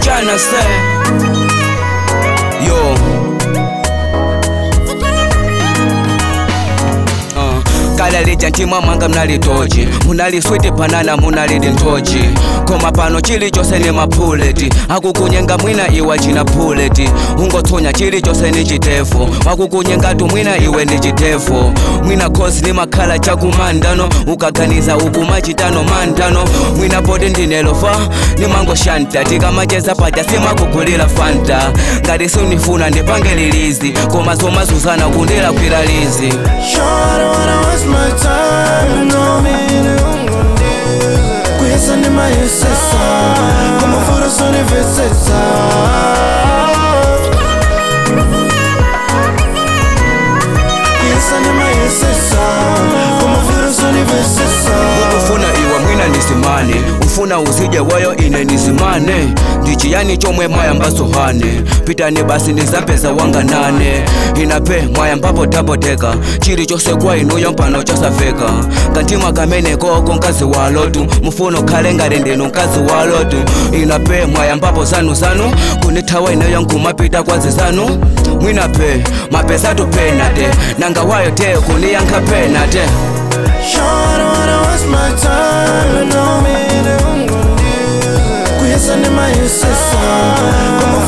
chana se yo Uh, kala lija ntima mwanga mnalitochi munaliswiti panana munalidi ntochi koma pano chilichonse ni mapuleti akukunyenga mwina iwe china puleti ungotsonya chilichonse ni chitefu wakukunyengatu mwina iwe ndi chitefu mwina khosi ni makhala chakumandano ukaganiza ukumachitano mandano mwina poti ndinelofa nimangoshanta tikamacheza paja simakugulira fanta ngati sunifuna ndipange lilizi koma somazuzana kundila kwira lizi Sure, I don't wanna waste my time. No, Kuyesa ni mayesesa Como fura soni vesesa Kuyesa ni mayesesa Como fura soni vesesa ufuna iwe mwina nisimane ufuna uzije wayo ine nisimane ndichiyani chomwe mwayamba sohane pitani basi ndizapeza wanga nane inape mwayambapo tapoteka chilichonse kwa inuyo mpano chosafeka kantima kamene koko mkazi wa lotu mufuna ukhale ngati ndinu mkazi wa lotu inape mwayambapo zanu zanu kunithawa ineyo nkumapita kwazi zanu mwinape mapesatu penate nanga wayo te kuniyankha penate Sure, I don't wanna waste my time. No, Kuyesa ni mayesesa Como